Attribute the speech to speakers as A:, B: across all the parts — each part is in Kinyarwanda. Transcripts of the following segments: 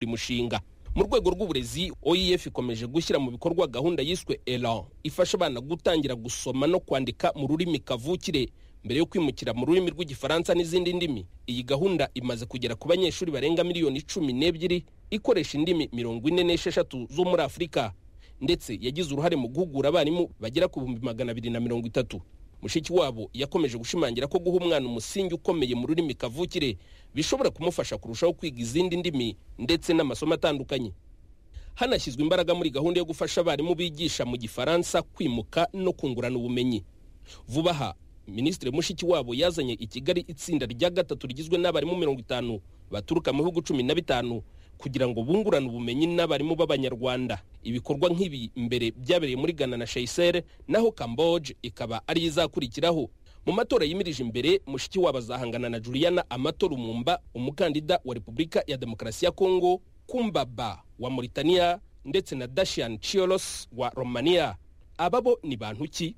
A: uyu mushinga mu rwego rw'uburezi oef ikomeje gushyira mu bikorwa gahunda yiswe elan ifasha abana gutangira gusoma no kwandika mu rurimi kavukire mbere yo kwimukira mu rurimi rw'igifaransa n'izindi ndimi iyi gahunda imaze kugera ku banyeshuri barenga miliyoni cumi n'ebyiri ikoresha indimi mirongo ine n'esheshatu zo muri afurika ndetse yagize uruhare mu guhugura abarimu bagera ku bihumbi magana abiri na mirongo itatu mushiki wabo yakomeje gushimangira ko guha umwana umusingi ukomeye mu rurimi kavukire bishobora kumufasha kurushaho kwiga izindi ndimi ndetse n'amasomo atandukanye hanashyizwe imbaraga muri gahunda yo gufasha abarimu bigisha mu gifaransa kwimuka no kungurana ubumenyi vuba aha minisitiri mushiki wabo yazanye i kigali itsinda rya gatatu rigizwe n'abarimu mirongo itanu baturuka mu bihugu cumi na bitanu kugira ngo bungurane ubumenyi n'abarimu b'abanyarwanda ibikorwa nk'ibi mbere byabereye muri ghana na shayisere naho kamboje ikaba ariyo izakurikiraho mu matora yimirije imbere mushiki wabo azahangana na juliana amatorumumba umukandida wa repubulika ya demokarasi ya kongo kumbaba wa mauritania ndetse na dashian chiolos wa romania aba bo ni bantu ki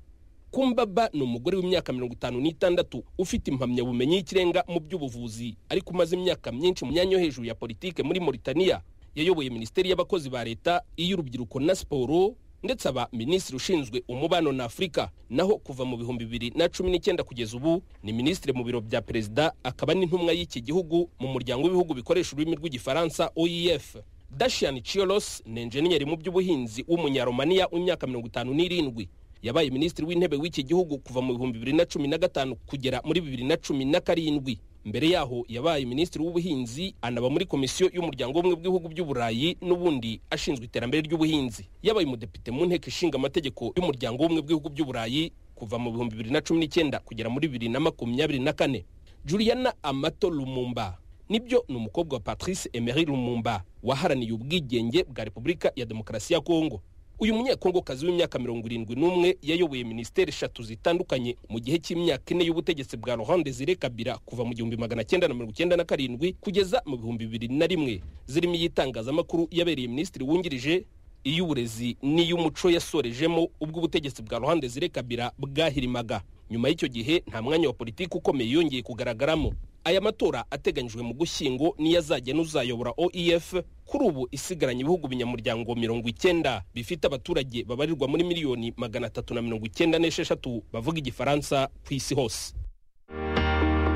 A: kumbaba ni umugore w'imyaka mirongo itanu n'itandatu ufite impamyabumenyi y'ikirenga mu by'ubuvuzi ariko umaze imyaka myinshi mu myanya yo hejuru ya politike muri mauritania yayoboye minisiteri y'abakozi ba leta iy'urubyiruko na siporo ndetse aba minisitiri ushinzwe umubano na afurika naho kuva mu bihumbi bibiri na cumi n'icyenda kugeza ubu ni minisitiri mu biro bya perezida akaba n'intumwa y'iki gihugu mu muryango w'ibihugu bikoresha ururimi rw'igifaransa oef dashian chiolos ni enjeniyeri mu by'ubuhinzi w'umunyaromaniya w'imyaka mirongo itanu n'irindwi yabaye minisitiri w'intebe w'iki gihugu kuva mu bihumbi bibiri na cumi na gatanu kugera muri bibiri na cumi na karindwi mbere yaho yabaye minisitiri w'ubuhinzi anaba muri komisiyo y'umuryango w'ubumwe bw'ibihugu by'uburayi n'ubundi ashinzwe iterambere ry'ubuhinzi yabaye umudepite mu nteko ishinga amategeko y'umuryango w'ubumwe bw'ibihugu by'uburayi kuva mu bihumbi bibiri na cumi n'icyenda kugera muri bibiri na makumyabiri na kane juliana amato lumumba nibyo ni umukobwa wa patrice emery lumumba waharaniye ubwigenge bwa repubulika ya demokarasi ya kongo uyu munyekongokazi w'imyaka mirongo irindwi n'umwe yayoboye minisiteri eshatu zitandukanye mu gihe cy'imyaka ine y'ubutegetsi bwa laurent desire kabira kuva mu gihumbi magana cyenda na mirongo icyenda na karindwi kugeza mu bihumbi bibiri na rimwe zirimo iy'itangazamakuru yabereye minisitiri wungirije iy'uburezi n'iy'umuco yasorejemo ubwo ubutegetsi bwa laurent desire kabira bwahirimaga nyuma y'icyo gihe nta mwanya wa politiki ukomeye yongeye kugaragaramo aya matora ateganyijwe mu gushyingo niyo azajya n'uzayobora oef kuri ubu isigaranye ibihugu binyamuryango mirongo icyenda bifite abaturage babarirwa muri miliyoni magana atatu na mirongo icyenda n'esheshatu bavuga igifaransa ku isi hose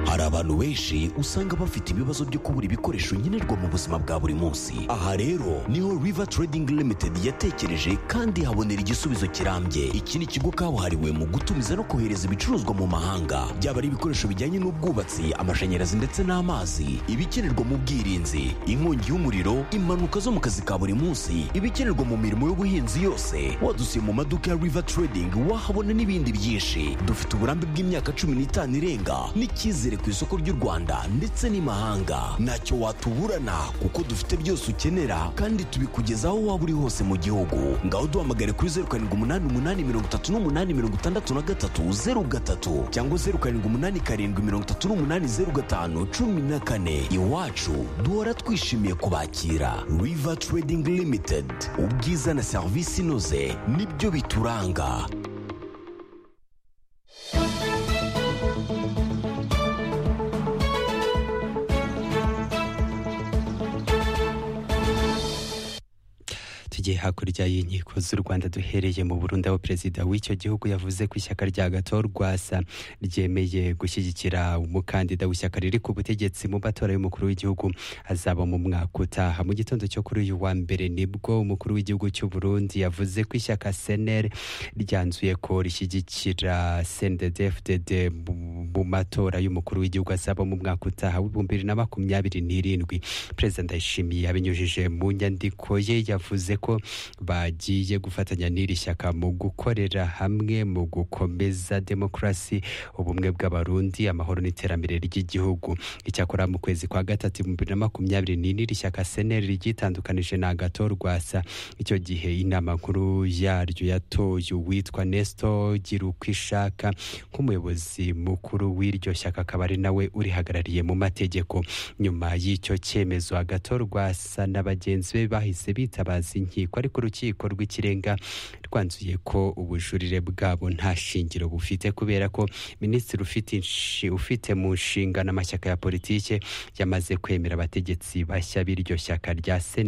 B: hari abantu benshi usanga bafite ibibazo byo kubura ibikoresho nkenerwa mu buzima bwa buri munsi aha rero niho river trading limited yatekereje kandi habonera igisubizo kirambye iki ni ikigo kabuhariwe mu gutumiza no kohereza ibicuruzwa mu mahanga byaba ari ibikoresho bijyanye n'ubwubatsi amashanyarazi ndetse n'amazi ibikenerwa mu bwirinzi inkongi y'umuriro impanuka zo mu kazi ka buri munsi ibikenerwa mu mirimo y'ubuhinzi yose wadusiye mu maduka ya river trading wahabona n'ibindi byinshi dufite uburambe bw'imyaka cumi n'itanu irenga n'icyizere ku isoko ry'u Rwanda ndetse n'imahanga ntacyo watuburana kuko dufite byose ukenera kandi tubikugezaho waba uri hose mu gihugu ngaho duhamagare kuri zeru karindwi umunani umunani mirongo itatu n'umunani mirongo itandatu na gatatu zeru gatatu cyangwa zeru karindwi umunani karindwi mirongo itatu n'umunani zeru gatanu cumi na kane iwacu duhora twishimiye kubakira river trading limited ubwiza na serivisi inoze nibyo bituranga
C: tugiye hakurya y'inkiko z'u rwanda duhereye mu burundi aho perezida w'icyo gihugu yavuze ko ishyaka rya gatorwasa ryemeye gushyigikira umukandida w'ishyaka riri ku butegetsi mu matora y'umukuru w'igihugu azaba mu mwaka utaha mu gitondo cyo kuri uyu wa mbere nibwo umukuru w'igihugu cy'u burundi yavuze ko ishyaka seneri ryanzuye ko rishyigikira cndfdd mu matora y'umukuru w'igihugu azaba mu mwaka utaha w'ibihumbi bibiri na makumyabiri n'irindwi perezida ndayishimiye abinyujije mu nyandiko ye yavuze ko bagiye gufatanya n'iri shyaka mu gukorera hamwe mu gukomeza demokarasi ubumwe bw'abarundi amahoro n'iterambere ry'igihugu icyakora mu kwezi kwa gatatu ibihumbi bibiri na makumyabiri n'ine iri shyaka seneri ryitandukanije na agato rwasa icyo gihe inama nkuru yaryo yatoye uwitwa nesto gira uko ishaka nk'umuyobozi mukuru w'iryo shyaka akaba ari nawe urihagarariye mu mategeko nyuma y'icyo cyemezo agato rwasa na bagenzi be bahise bitabaza inkiko rukiko ariko urukiko rw'ikirenga rwanzuye ko ubujurire bwabo nta shingiro bufite kubera ko minisitiri ufite inshi- ufite mu nshingano amashyaka ya politike yamaze kwemera abategetsi bashya b'iryo shyaka rya sena